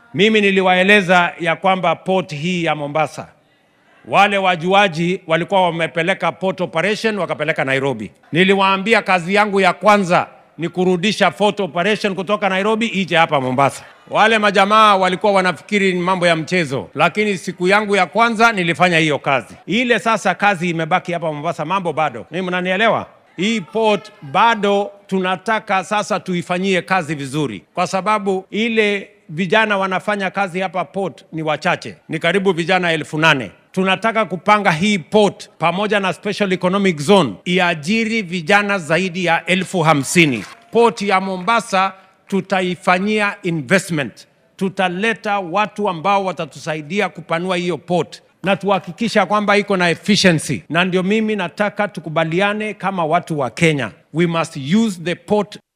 Mimi niliwaeleza ya kwamba port hii ya Mombasa, wale wajuaji walikuwa wamepeleka port operation wakapeleka Nairobi. Niliwaambia kazi yangu ya kwanza ni kurudisha port operation kutoka Nairobi ije hapa Mombasa. Wale majamaa walikuwa wanafikiri ni mambo ya mchezo, lakini siku yangu ya kwanza nilifanya hiyo kazi. Ile sasa kazi imebaki hapa Mombasa, mambo bado. Mimi mnanielewa? Hii port bado tunataka sasa tuifanyie kazi vizuri, kwa sababu ile vijana wanafanya kazi hapa port ni wachache, ni karibu vijana elfu nane. Tunataka kupanga hii port pamoja na special economic zone iajiri vijana zaidi ya elfu hamsini. Port ya Mombasa tutaifanyia investment, tutaleta watu ambao watatusaidia kupanua hiyo port na tuhakikisha kwamba iko na efficiency, na ndio mimi nataka tukubaliane kama watu wa Kenya, we must use the port